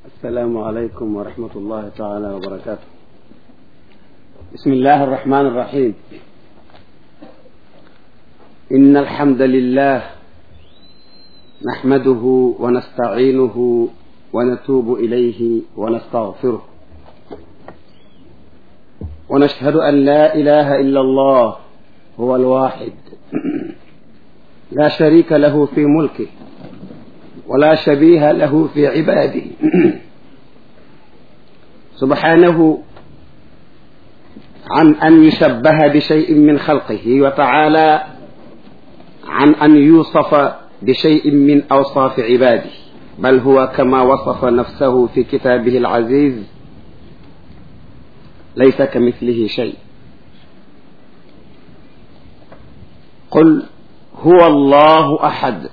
السلام عليكم ورحمة الله تعالى وبركاته بسم الله الرحمن الرحيم إن الحمد لله نحمده ونستعينه ونتوب إليه ونستغفره ونشهد أن لا إله إلا الله هو الواحد لا شريك له في ملكه ولا شبيه له في عباده سبحانه عن أن يشبه بشيء من خلقه وتعالى عن أن يوصف بشيء من أوصاف عباده بل هو كما وصف نفسه في كتابه العزيز ليس كمثله شيء قل هو الله أحد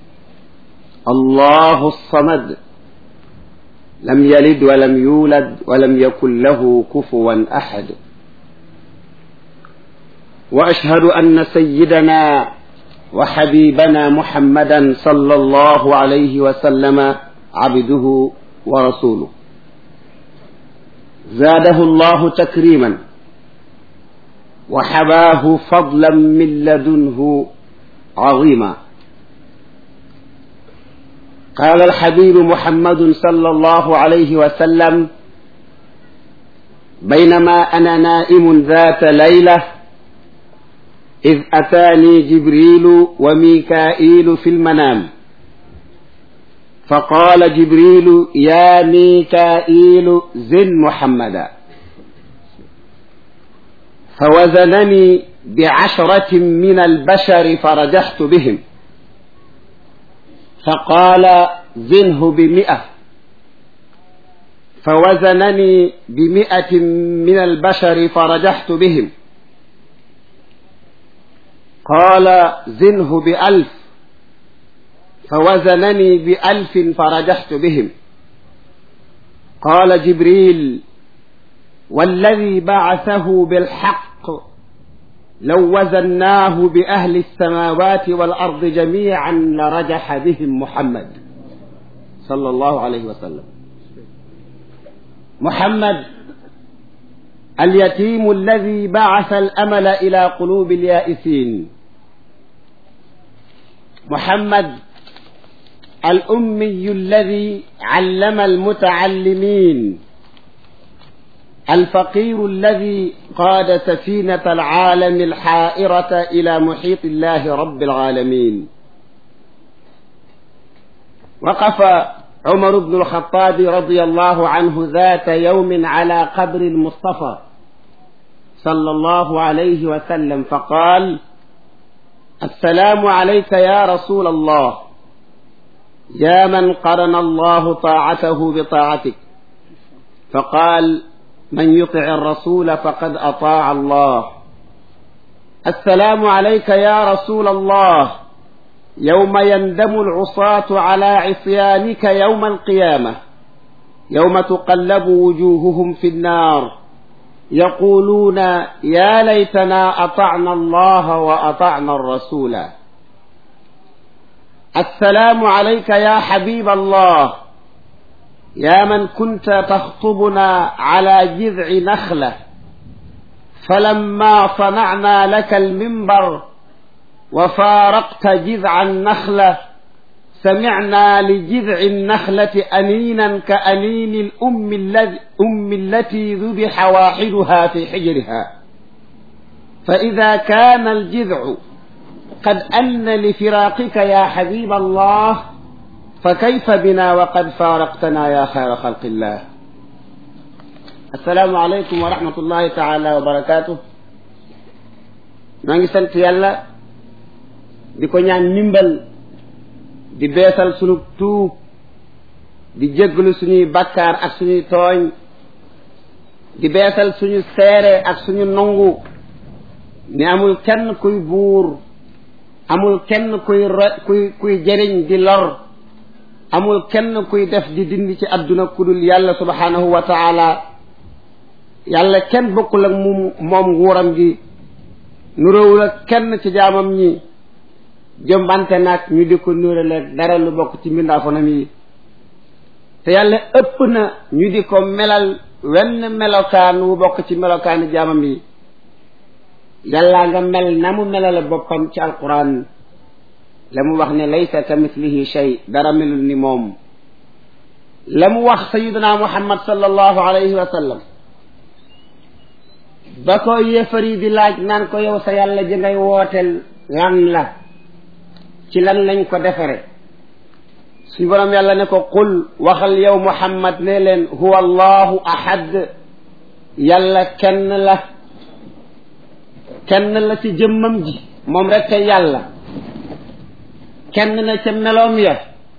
الله الصمد لم يلد ولم يولد ولم يكن له كفوا أحد وأشهد أن سيدنا وحبيبنا محمدا صلى الله عليه وسلم عبده ورسوله زاده الله تكريما وحباه فضلا من لدنه عظيما قال الحبيب محمد صلى الله عليه وسلم بينما أنا نائم ذات ليلة إذ أتاني جبريل وميكائيل في المنام فقال جبريل يا ميكائيل زن محمدا فوزنني بعشرة من البشر فرجحت بهم فقال زنه بمئة فوزنني بمئة من البشر فرجحت بهم قال زنه بألف فوزنني بألف فرجحت بهم قال جبريل والذي بعثه بالحق لو وزناه بأهل السماوات والأرض جميعا لرجح بهم محمد صلى الله عليه وسلم محمد اليتيم الذي بعث الأمل إلى قلوب اليائسين محمد الأمي الذي علم المتعلمين الفقير الذي قاد سفينة العالم الحائرة إلى محيط الله رب العالمين وقف عمر بن الخطاب رضي الله عنه ذات يوم على قبر المصطفى صلى الله عليه وسلم فقال السلام عليك يا رسول الله يا من قرن الله طاعته بطاعتك فقال من يطع الرسول فقد أطاع الله السلام عليك يا رسول الله يوم يندم العصاة على عصيانك يوم القيامة يوم تقلب وجوههم في النار يقولون يا ليتنا أطعنا الله وأطعنا الرسول السلام عليك يا حبيب الله يا من كنت تخطبنا على جذع نخلة فلما صنعنا لك المنبر وفارقت جذع النخلة سمعنا لجذع النخلة أنينا كأنين الأم الذي أم التي ذبح واحدها في حجرها فإذا كان الجذع قد أن لفراقك يا حبيب الله فكيف بنا وقد فارقتنا يا خير خلق الله السلام عليكم ورحمة الله تعالى وبركاته نانgi sant yàlla di ko ñaan ndimbal di beesal sunu tuub di jégglu suñuy bakkaar ak suñuy tooñ di beesal suñu seere ak suñu nangu ni amul kenn kuy buur amul kenn kuy kuy kuy jëriñ di lor amul kenn kuy def di dindi ci àdduna kudul yàlla subhanahu wa taala yàlla kenn bokkul ak moom moom nguuram gi nuróowul ak kenn ci jaamam ñi jëmbante nag ñu di ko nuuraleeg dara lu bokk ci mbindaafonam yi te yàlla ëpp na ñu di ko melal wenn melokaan wu bokk ci melokaani jaamam yi yàllaa nga mel na mu melale boppam ci alquran la mu wax ne laysa ka mislihi shay dara melul ni moom la mu wax sayiduna muhammad sallallahu alayhi wa sallam ba ko yéefar yi di laaj naan ko yow sa yàlla ji ngay wooteel lan la ci lan lañ ko defare suñu boroom yàlla ne ko qul waxal yow muhammad ne leen huwa allahu ahad yàlla kenn la kenn la ci jëmmam ji moom rek te yàlla kenn na ca meloom ya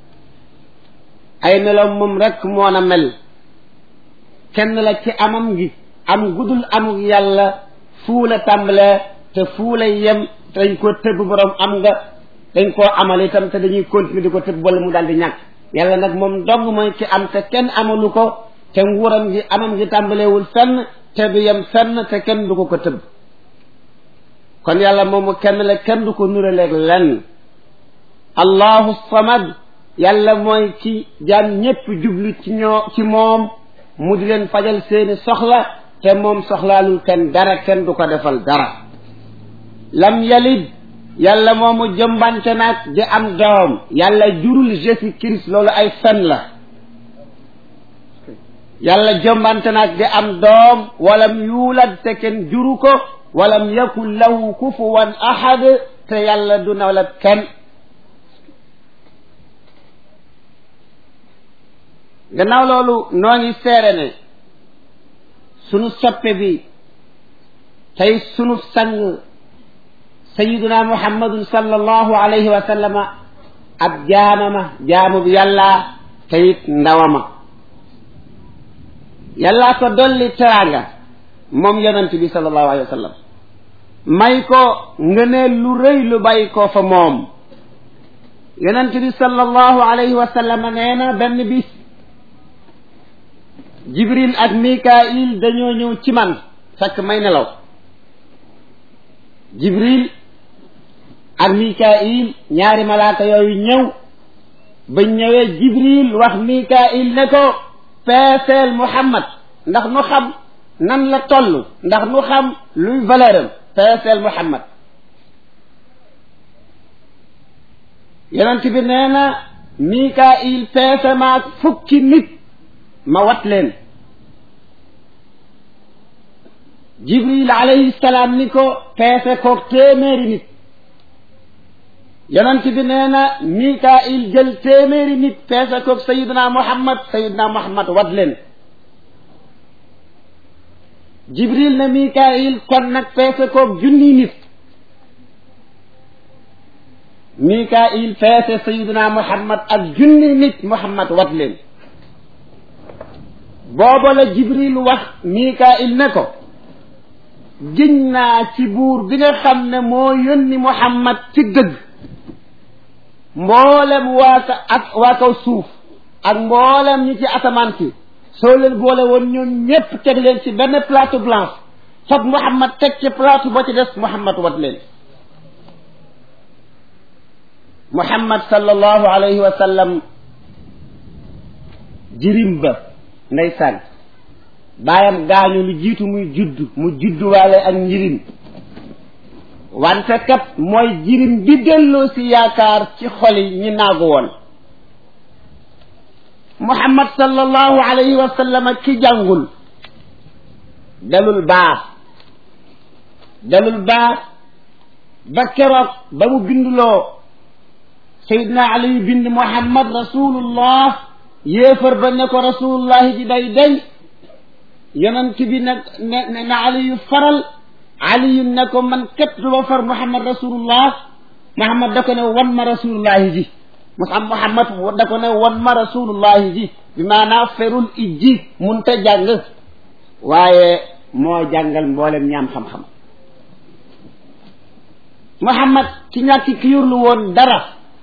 ay meloom moom rek moo na mel kenn la ci amam gi am gudul amuk yàlla fuu la tàmbalee te fuu la yem dañ ko tëbb borom am nga dañ koo amal itam te dañuy continuer di ko tëbb wala mu daal di ñàkk yàlla nag moom dong mooy ci am te kenn amalu ko te nguuram gi amam gi tàmbaleewul fenn te du yem fenn te kenn du ko ko tëbb kon yàlla moomu kenn la kenn du ko nuraleeg lenn allahu samad yàlla mooy ci jaam ñépp jublu ci ñoo ci moom mu di leen fajal seeni soxla te moom soxlaalul kenn dara kenn du ko defal dara lam yalid yàlla moomu jëmbante nag di am doom yàlla jurul Jésus Christ loolu ay fen la yàlla jëmbante nag di am doom walam yuulad te kenn juru ko walam yakun lahu kufuwan ahad te yàlla du nawlat kenn gannaaw loolu noo ngi seere ne sunu soppe bi tey sunu sang sayiduna muhammadun sallallahu alayhi wa sallama ab jaamama jaamu bi yàlla teyit ndawama yàllaa ko dolli teraanga moom yonent bi sallallahu alayhi wa sallam may ko ngëneel lu rëy lu bàyyi ko fa moom yonent bi sallallahu alayhi wa sallam nee na benn bis jibril ak mikail dañoo ñëw ci man fekk may nelaw jibril ak mikail ñaari malaaka yooyu ñëw ba ñëwee jibril wax mikail ne ko peeseel muhammad ndax nu xam nan la toll ndax nu xam luy valeur am peeseel muhammad yonent bi nee na mikail peese maag fukki nit ma wat leen jibril alayhi salaam ni ko peese koog téeméeri nit yonent bi nee na mikail jël téeméeri nit peese koog sayidna muhammad sayidna muhammad wat leen jibril ne mikail kon nag peese koog junni nit mikail peese sayidna muhammad ak junni nit muhammad wat leen booba la jibril wax mikail ne ko giñ naa ci buur bi nga xam ne moo yónni muhammad ci dëgg mboolem waa ka ak waa kaw suuf ak mboolem ñi ci asamaan si soo leen boole woon ñoom ñépp teg leen ci benn plateau blanche foog muhammad teg ci plateau ba ci des muhammad wat leen muhammad sallallahu alayhi wa sallam jirim ba ndeysaan baayam gaañu lu jiitu muy judd mu judduwaale ak njirim wante kat mooy jirim bi delloo si yaakaar ci xoli ñi naagu woon muhammad sallallahu alayhi wa sallam ki jàngul dalul baax dalul baax ba keroog ba mu binduloo sayidna aliyu bind muhammad rasulullah yéefar ba ne ko rasulullahi ji day day yonent bi nag ne na aliyu faral aliyu ne ko man képp du ma far muhammad rasulullah muhammad da ko ne wan ma rasulullahi ji musam muhammad da ko ne wan ma rasulullahi ji bi maanaa ferul ijji munta jàng waaye moo jàngal mboolem ñaam xam-xam muhammad ci ñàkki ki yurlu woon dara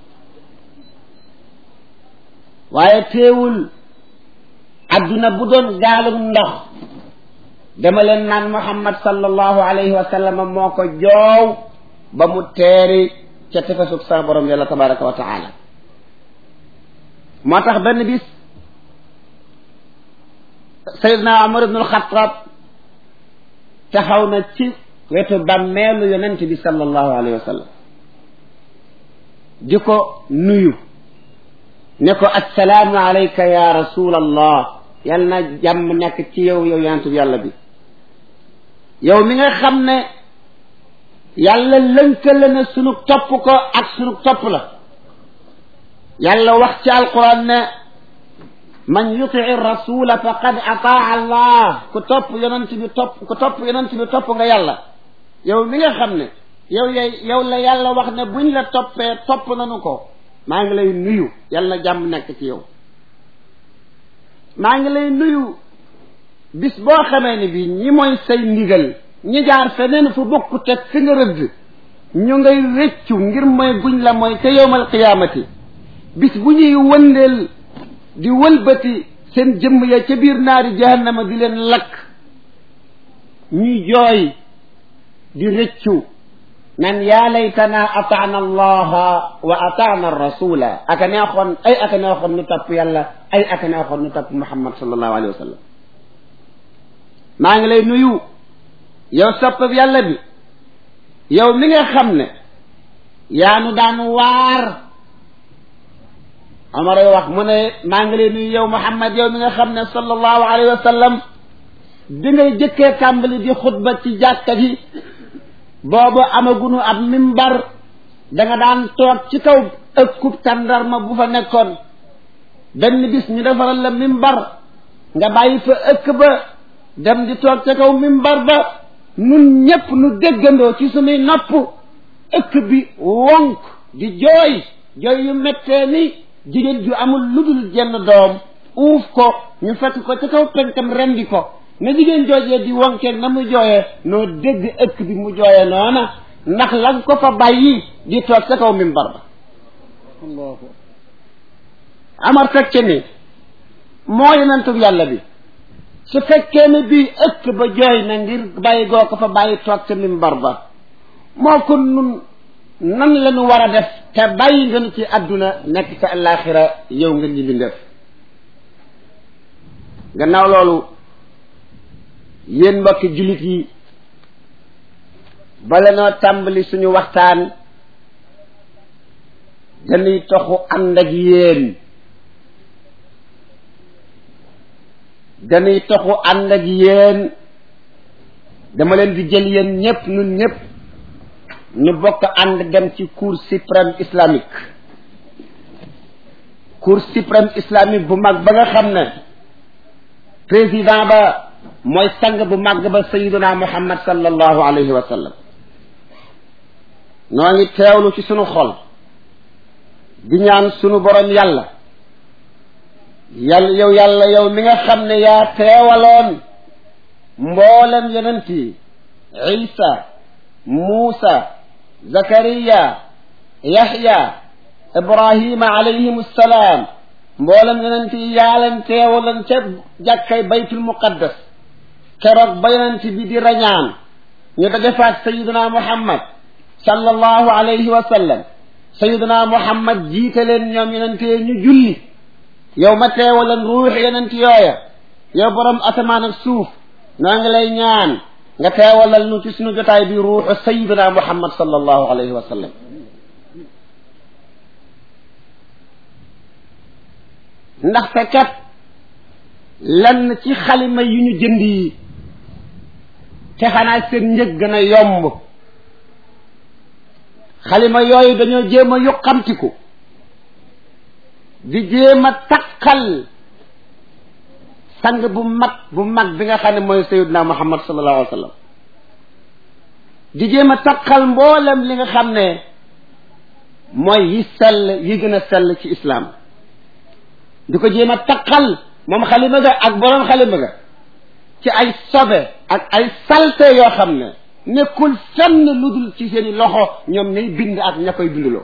waaye teewul adduna bu doon gaalum ndox dama leen naan muhammad sallallahu alayhi wa sallam moo ko joow ba mu teeri ca tefesug sa borom yàlla tabaraka wa taala moo tax benn bis sayidna Umar ibn al-Khattab taxaw na ci wetu bàmmeelu yonent bi sallallahu alayhi wa sallam di ko nuyu ne ko assalaamu alayka ya rasul allah yal na jàmm nekk ci yow yow yonent bi yàlla bi yow mi nga xam ne yàlla lënkale na sunu topp ko ak sunu topp la yàlla wax ci alquran ne man yutii rasula faqad ataa allah ku topp yonent bi topp ku topp yonent bi topp nga yàlla yow mi nga xam ne yow yay yow la yàlla wax ne buñ la toppee topp nanu ko maa ngi lay nuyu yàlla na jàmm nekk ci yow maa ngi lay nuyu bis boo xamee ne bi ñi mooy say ndigal ñi jaar feneen fu bokku teg fi nga rëdd ñu ngay rëccu ngir mooy guñ la mooy ca yowmal qiyaamati bis bu ñuy wëndeel di wëlbati seen jëmm ya ca biir naari jahannama di leen lakk ñuy jooy di rëccu nan yaa laytana ataana allaha wa ataana rasula aka neexoon ay aka neexoon nu topp yàlla ay aka neexoon nu topp muhammad sallallahu alayhi wa sallam maa ngi lay nuyu yow soppab yàlla bi yow mi nga xam ne yaa nu daan waar Omar ay wax mu ne maa ngi lay nuyu yow Muhammad yow mi nga xam ne sallallahu alayhi wa sallam di ngay jëkkee tàmbali di xutba ci jàkka ji boobu amagunu ab mimbar da nga daan toog ci kaw ëkkub tàndarma bu fa nekkoon benn bis ñu defaral la mimbar nga bàyyi fa ëkk ba dem di toog ca kaw mimbar ba nun ñépp nu déggandoo ci sunuy nopp ëkk bi wonk di jooy jooy yu mettee ni jigéen ju amul lu dul jenn doom uuf ko ñu fekk ko ca kaw penkam rendi ko na jigéen joojee di wonkeeg na mu jooyee noo dégg ëkk bi mu jooyee noona ndax la ko fa bàyyi di toog ca kaw mimbar ba amar teg ca ni moo yonentub yàlla bi su fekkee ne bii ëkk ba jooy na ngir bàyyi goo ko fa bàyyi toog ca mimbar ba moo ko nun nan la ñu war a def te bàyyi nga nu ci àdduna nekk ca àllaaxira yow nga ñibbi ndef gannaaw loolu yéen mbokki jullit yi bala noo tàmbali suñu waxtaan dañuy toxu ànd ak yéen dañuy toxu ànd ak yéen dama leen di jël yéen ñëpp ñun ñëpp ñu bokk ànd dem ci cour suprême islamique cour suprême islamique bu mag ba nga xam ne président ba mooy sang bu mag ba sayiduna muhammad sallallahu alayhi wa sallam noo ngi teewlu ci sunu xol di ñaan sunu borom yàlla yàlla yow yàlla yow mi nga xam ne yaa teewaloon mboolem yonent yi isa muusa zakariya yaxya ibrahima alayhim salaam mboolem yonent yi yaa leen teewaloon ca jàkkay baytul muqaddas keroog ba yonent bi di rañaan ñu daje faak sayiduna muhammad sallallahu alayhi wa sallam sayiduna muhammad jiite leen ñoom yonent yi ñu julli yow ma teewalan ruux yonent yooya yow borom asamaan ak suuf noo ngi lay ñaan nga teewalal nu ci sunu jotaay bi ruuxu sayiduna muhammad sallallahu alayhi wa sallam ndaxte kat lenn ci xalima yu ñu jënd yi te xanaa seen njëg gën a yomb xalima yooyu dañoo jéem a yuqamtiku di jéem a takkal sang bu mag bu mag bi nga xam ne mooy sayiduna muhammad sallallahu alayhi wa sallam di jéem a takkal mboolem li nga xam ne mooy yi sell yi gën a sell ci islaam di ko jéem a takkal moom xalima ga ak boroom xalima ga ci ay sobe ak ay salte yoo xam ne nekkul fenn lu dul ci seeni loxo ñoom ñay bind ak ña koy bindloo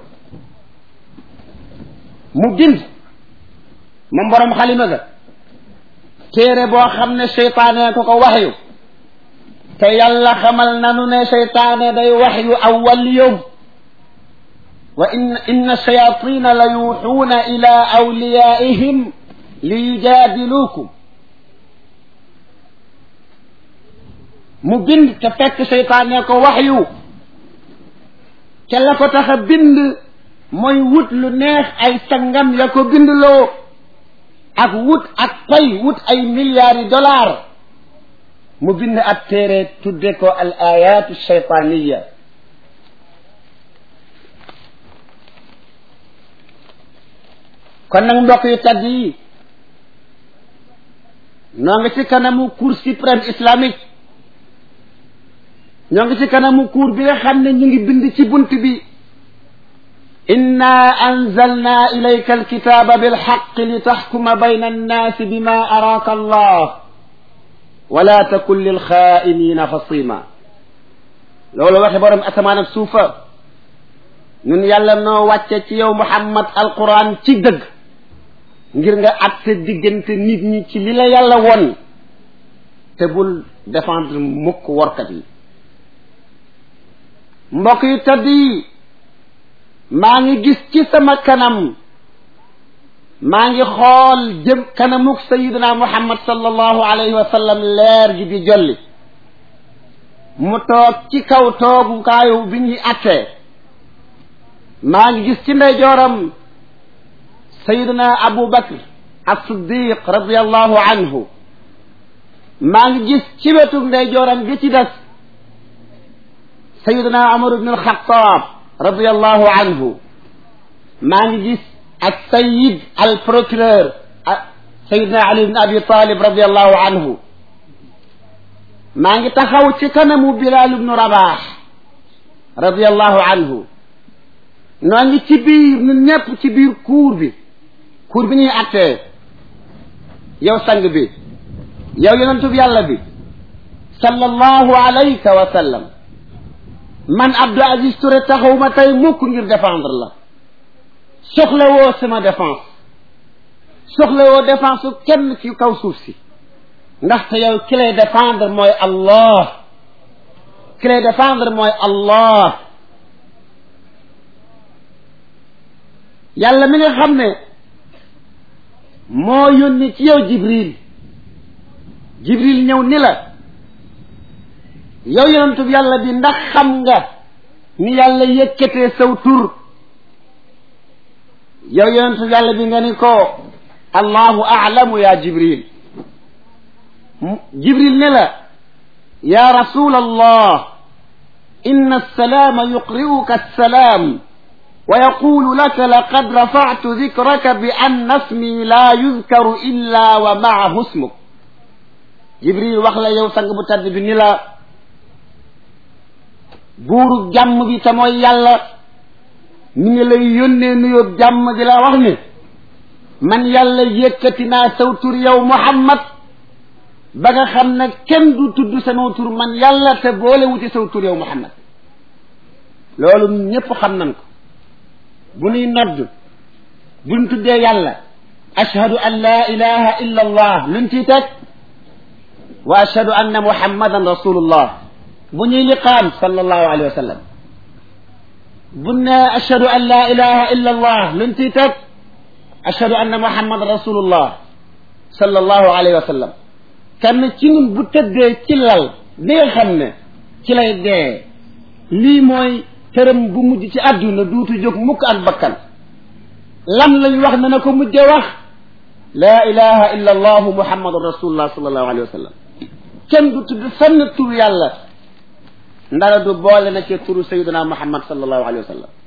mu bind moom boroom xalima ga téere boo xam ne seytaane ko ko waxyu te yàlla xamal nanu ne seytaane day waxyu awwal yowm wa in inna shayatina la yuuxuuna ila awliyaihim li yujaadiluukum mu bind te fekk seytaane ko wax yu ca la ko tax a bind mooy wut lu neex ay sangam ya ko bindloo ak wut ak pay wut ay milliards yi dollars mu bind ab téere tudde ko al ayatu shaytaniya kon nag mbokk yu tedd yi noo ngi ci kanamu cour suprême islamique ñoo ngi ci kanamu cour bi nga xam ne ñu ngi bind ci bunt bi inna anzalna ilayka alkitaba bilxaq li taxkuma bayna annaasi bima araaka allah wala takun lilxaainina xasima loolu waxe borom asamaan ak suufa ñun yàlla noo wàcce ci yow muhammad alquran ci dëgg ngir nga atte diggante nit ñi ci li la yàlla won te bul défendre mukk workat yi mbokk yu tedd yi maa ngi gis ci sama kanam maa ngi xool jëm kanamuk sayidina muhammad sallallahu alayhi wa sallam leer gi di jolli mu toog ci kaw toogukaayu bi ñuy attee maa ngi gis ci ndeyjooram sayidina abu bakr as-siddiq radiallahu anhu maa ngi gis ci wetu ndeyjooram gi ci des sayidina umar ibn al-xattaab radiallahu anhu maa ngi gis ak sayid al procureur sayidina ali ibn abi talib radiallahu anhu maa ngi taxaw ci kanamu bilal ibnu rabax radiallahu anhu noo ngi ci biir ñun ñëpp ci biir cour bi cour bi ñuy attee yow sang bi yow yonentub yàlla bi sallallahu alayka wa sallam man Abdou Aziz Touré taxawuma tey mukk ngir défendre la soxla woo sama défense soxla woo défense su kenn ci kaw suuf si ndaxte yow ki lay défendre mooy Allah ki lay défendre mooy Allah yàlla mi nga xam ne moo yónni ci yow Jibril Jibril ñëw ni la yow yonentub yàlla bi ndax xam nga ni yàlla yëkkatee saw tur yow yonentub yàlla bi nga ni ko allahu aalamu ya jibril jibril ne la ya rasul allah inna alsalaama yuqri'uka alsalaam wa yaqulu laka laqad rafa'tu dhikraka bi anna ismi la yuzkaru illa wa ma'ahu ismuk jibril wax la yow sang bu tedd bi ni la buuru jàmm bi te mooy yàlla mi ngi lay yónnee nuyoo jàmm di la wax ni man yàlla yëkkati naa saw tur yow muhammad ba nga xam ne kenn du tudd sama tur man yàlla te boole wuti saw tur yow muhammad loolu ñépp xam nañ ko bu nuy nodd buñ tuddee yàlla ashhadu an la ilaha illa allah luñ ciy teg wa ashhadu anna muhammadan rasulullah bu ñuy liqaam sallallahu alayhi wa sallam bu ne ashhadu an la ilaha illa allah luñ ciy teg ashhadu anna muhammadan rasulullah sallallahu alayhi wa sallam kenn ci ñun bu tëddee ci lal bi nga xam ne ci lay dee lii mooy tërëm bu mujj ci àdduna duutu jóg mukk ak bakkan lan lañ wax ne na ko mujje wax laa ilaha illa allahu muhammadun rasulullah sallallahu alayhi wa sallam kenn du tudd fenn tur yàlla ndara du boole na ci turu sayyidina muhammad sallallahu alayhi wa sallam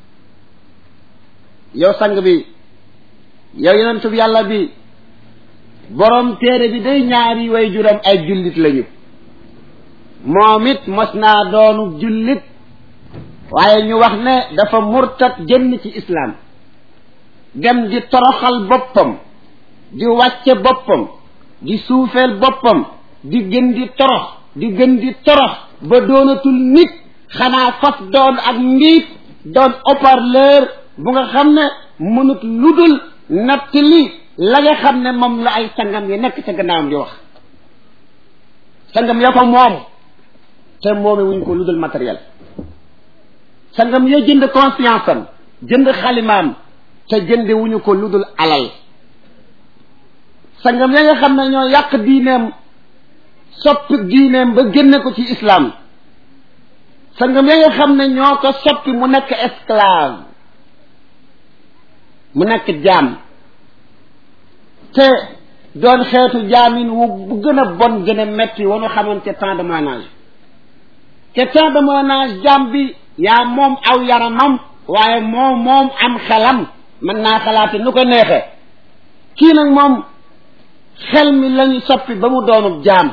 yow sang bi yow yonentu bi yàlla bi borom téere bi day ñaari way juram ay jullit lañu moom it mos naa doonu jullit waaye ñu wax ne dafa murtat génn ci islaam dem di toroxal boppam di wàcce boppam di suufeel boppam di gën di torox di gën di torox ba doonatul nit xanaa faf doon ak mbiit doon haut-parleur bu nga xam ne mënut ludul natt li la nga xam ne moom la ay sangam yi nekk ca gannaawam di wax sangam ya ko moom te moome wuñ ko ludul matériel sangam ya jënd conscience am jënd xalimaam te jënde wuñu ko ludul alal sangam ya nga xam ne ñoo yàq diineem soppi diineem ba génne ko ci islam sangam ya nga xam ne ñoo ko soppi mu nekk esclave mu nekk jaam te doon xeetu jaamin wu bu gën a bon gën a metti wanu xamante temps de ménage te temps de ménage jaam bi yaa moom aw yaramam waaye moom moom am xelam mën naa xalaate nu ko neexee kii nag moom xel mi lañu soppi ba mu doonub jaam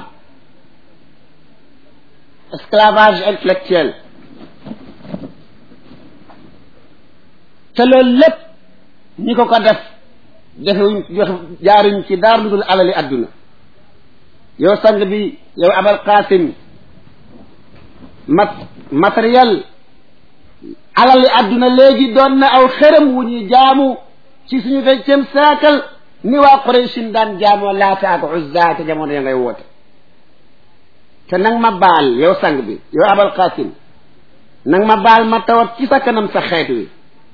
esclavage intellectuel te loolu lépp ñi ko ko def defewuñ jox jaaruñ ci daar lu dul alali adduna yow sang bi yow abal qasim mat matériel alali adduna léegi doon na aw xërëm wu ñuy jaamu ci suñu vingtième siècle ni waa Qurayshin daan jaamoo laata ak uzza te jamono ya ngay woote te nag ma baal yow sang bi yow abal qasim nag ma baal ma tawat ci sa kanam sa xeet wi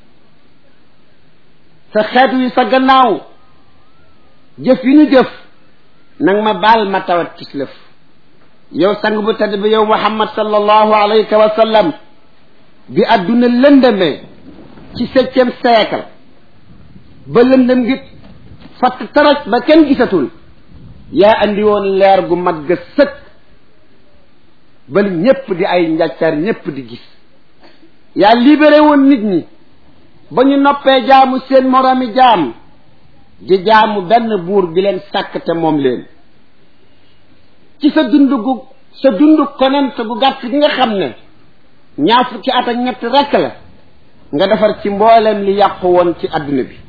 sa xeet wi sa gannaaw jëf yi ñu jëf nag ma baal ma tawat ci lëf yow sang bu tedd bi yow muhammad sallallahu alayhi wa sallam bi adduna lëndëmee ci septième siècle ba lëndëm gi fatt taraj ba kenn gisatul yaa andi woon leer gu mat ga sëkk ba ñépp di ay njàccar ñépp di gis yaa libéré woon nit ñi ba ñu noppee jaamu seen moroomi jaam di jaamu benn buur bi leen sàkk te moom leen ci sa dund gu sa dund konent gu gàtt gi nga xam ne ñaar fukki at ak ñett rekk la nga defar ci mboolem li yàqu woon ci adduna bi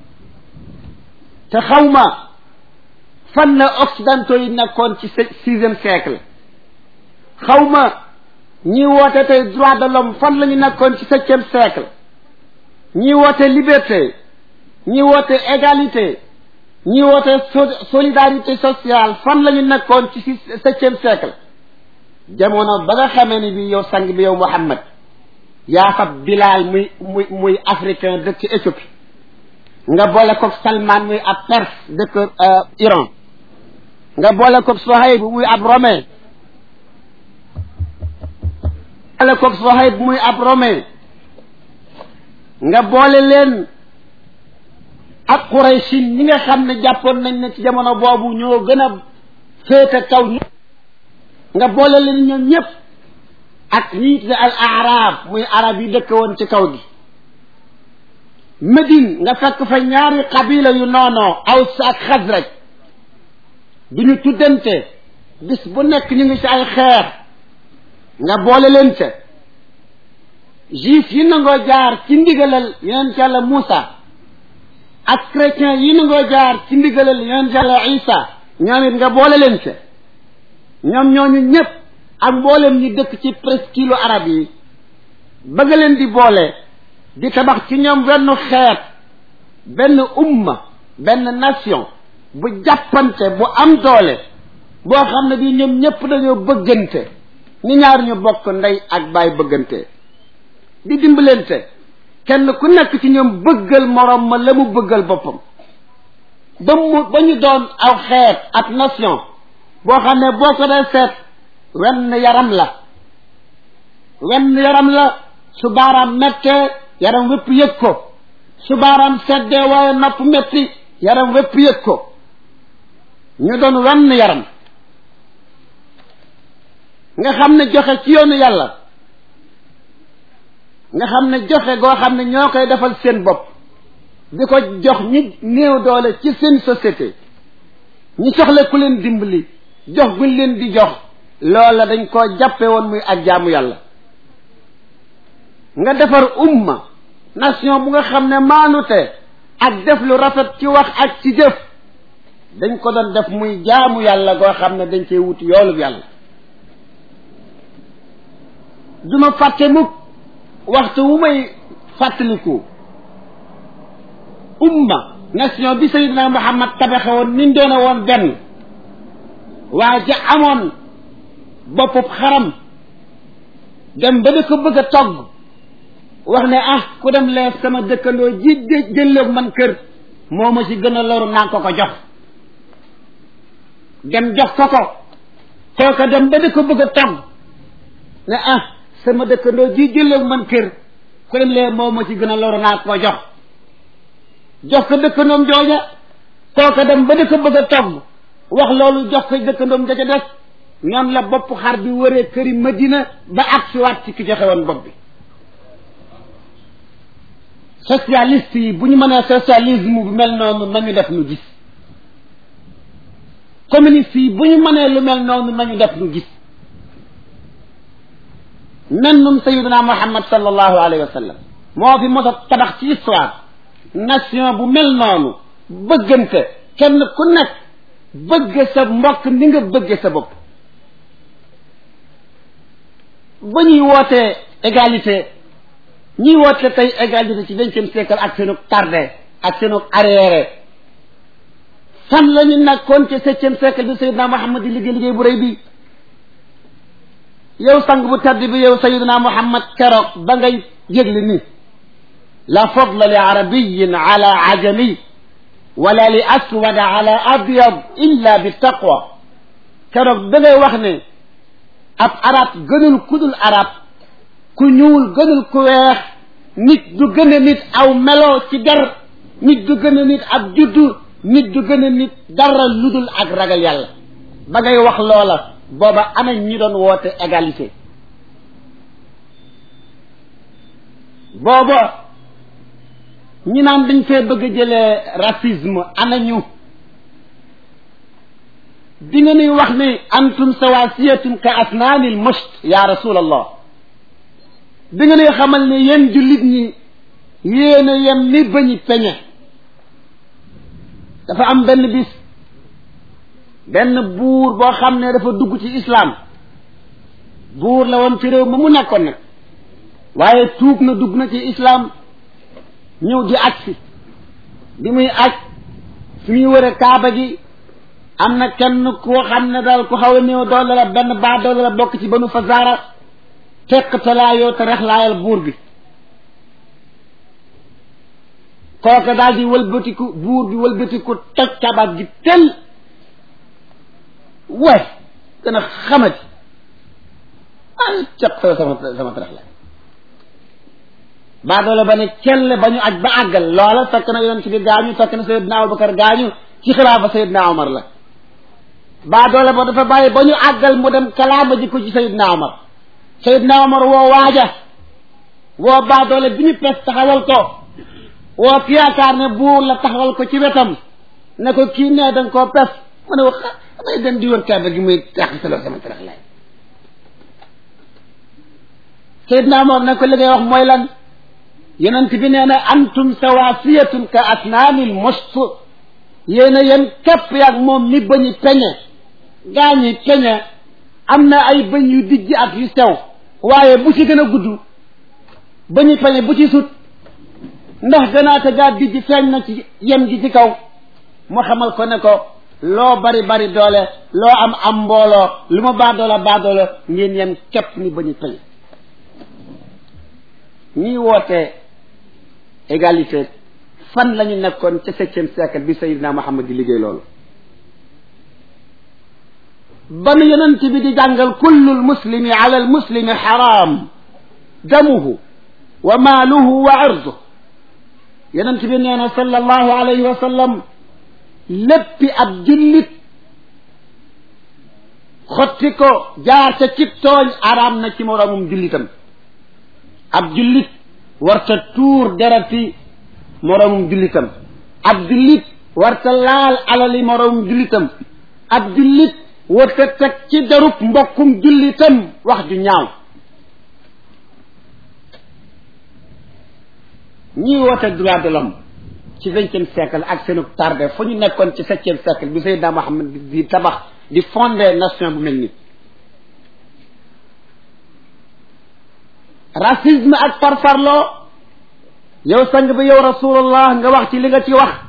te xawma fan la occidentaux yi nekkoon ci sixième siècle xawma ñi woote tey droit de l'homme fan la ñu nekkoon ci septième siècle ñi woote liberté ñi woote égalité ñi woote solidarité sociale fan la ñu nekkoon ci septième siècle jamono ba nga xamee ni bi yow sang bi yow Muhammad yaa fab Bilal muy muy muy africain dëkk Éthiopie nga boole koog Salman muy ab perse dëkk Iran nga boole koog Sohayb muy ab romain boole koog Sohayb muy ab romain nga boole leen ak Quraysin ñi nga xam ne jàppoon nañ ne ci jamono boobu ñoo gën a féete kaw nga boole leen ñoom ñëpp ak ñi tudde al arab muy arab yi dëkk woon ci kaw gi Médine nga fekk fa ñaari qabila yu noonoo Aws ak Xasraj du ñu tuddante bis bu nekk ñu ngi ci ay xeer nga boole leen ca juif yi nangoo jaar ci ndigalal yonent yàlla Muusa ak chrétien yi nangoo jaar ci ndigalal yonent yàlla Isa ñoom it nga boole leen ca ñoom ñooñu ñëpp ak mboolem ñi dëkk ci presqu'île arab yi bëgg leen di boole di tabax ci ñoom benn xeet benn umma benn nation bu jàppante bu am doole boo xam ne bii ñoom ñëpp dañoo bëggante ni ñaar ñu bokk ndey ak baay bëggante di dimbalante kenn ku nekk ci ñoom bëggal moroom ma la mu bëggal boppam ba mu ba ñu doon aw xeet ak nation boo xam ne boo ko dee seet wenn yaram la wenn yaram la su baaraam mettee yaram wépp yëg ko su baaraam seddee waaye nopp metti yaram wépp yëg ko ñu doon wenn yaram nga xam ne joxe ci yoonu yàlla nga xam ne joxe goo xam ne ñoo koy defal seen bopp di ko jox ñi néew doole ci seen société ñi soxla ku leen dimbali jox guñ leen di jox loola dañ koo jàppe woon muy ak jaamu yàlla nga defar umma nation bu nga xam ne maanute ak def lu rafet ci wax ak ci jëf dañ ko doon def muy jaamu yàlla goo xam ne dañ cee wuti yoolub yàlla duma fàtte mukk waxtu wu may fàttaliku umma nation bi sayidina muhammad tabaxe woon niñ doone woon benn waa ja amoon boppub xaram dem ba da ko bëgg a togg wax ne ah ku dem leef sama dëkkandoo ji jëllëf man kër moo ma ci gën a loru naa ko ko jox dem jox ko ko kooka dem ba di ko bëgg a togg ne ah sama dëkkandoo ji jëloog man kër ku dem lee moom ma ci gën a loru naa ko jox jox ko dëkkandoom jooja kooka dem ba di ko bëgg a togg wax loolu jox ko dëkkandoom ja ca des noonu la bopp xar bi wëree këri Madina ba agsiwaat ci ki joxe woon bopp bi socialiste yi bu ñu mënee socialisme bu mel noonu nañu def nu gis communiste yi bu ñu mënee lu mel noonu nañu def nu gis mennum sayiduna muhammad sallallahu alayhi wa sallam moo fi mos a tabax ci histoire nation bu mel noonu bëggante kenn ku nekk bëgg sa mbokk ni nga bëgge sa bopp ba ñuy wootee égalité ñuy woote tey égalité ci vingtième siècle ak seenu tardé ak seenu arriéré fan la ñu nekkoon ci septième siècle bi sayidna muhammad di liggéey liggéey bu rëy bi yow sang bu tedd bi yow sayidna muhammad keroog ba ngay yëgle ni la fadla li arabiyin ala ajami wala li aswada ala abyad illa bi taqwa keroog ba ngay wax ne ab arab gënul kudul arab ku ñuul gënul ku weex nit du gën a nit aw melo ci der nit du gën a nit ab juddu nit du gën a nit dara ludul ak ragal yàlla ba ngay wax loola booba ana ñi doon woote égalité booba ñi naan dañ fee bëgg a jëlee racisme ana ñu di nga nuy wax ni antum sawasiyatun ka asnaanil musht ya rasulallah di nga nuy xamal ne yéen jullit ñi yéen a yem ni bañi peñe dafa am benn bis benn buur boo xam ne dafa dugg ci islam buur la woon ci réew ma mu nekkoon nag waaye tuub na dugg na ci islam ñëw di aj si bi muy aj fi muy wëre kaaba gi am na kenn koo xam ne daal ku xaw a néew doole la benn baa doole la bokk ci banu fazaara fekk talaayoo te rexlaayal buur bi kooka daal di wëlbatiku buur bi wëlbatiku toj kabaat gi tel way gën a xamati ay cap sa sama sama tarax la baa doole ba ne kell ba ñu aj ba àggal loola fekk na yonent bi gaañu fekk na Seydina Abubakar gaañu ci xilaafa Seydina Omar la baa doole ba dafa bàyyi ba ñu àggal mu dem kalaama ji ko ci Seydina Omar Seydina Omar woo waaja woo baa doole bi ñu pes taxawal ko woo ki yaakaar ne buur la taxawal ko ci wetam ne ko kii nee danga koo pes mu ne wax damay dem di woon kaaba gi muy tax saloo sama tarax lay Seydina Omar ne ko li ngay wax mooy lan yonent bi nee na antum sawasiyatun ka asnaanil must yéen a yéen képp yaag moom ni bañu peñe gaañi peñe am na ay bëñ yu dijj ak yu sew waaye bu ci gën a gudd bañu peñe bu ci sut ndax gënaata gaa dijj feeñ na ci yem gi ci kaw mu xamal ko ne ko loo bari bari doole loo am am mbooloo lu ma baadoola baadoola ngeen yem képp ni bañu peñe ñii woote égalité fan la ñu nekkoon ca septième siècle bi Seydina Muhammad di liggéey loolu ba nu yonent bi di jàngal kullu lmuslimi ala almuslimi xaraam damuhu wa maaluhu wa irduhu yonent bi nee na sallallahu alayhi wa sallam léppi ab jullit xotti ko jaar ca cib tooñ araam na ci moroomum jullitam ab jullit warta tuur derati moroomum jullitam ab jullit warta laal alali moroomum jullitam ab jullit warta teg ci darub mbokkum jullitam wax ju ñaaw ñii woote droit de l'homme ci vingtième siècle ak seenu tardé fu ñu nekkoon ci septième siècle bi Seydina Muhammad di tabax di fondé nation bu mel ni racisme ak farfarloo yow sang bi yow rasulullah nga wax ci li nga ci wax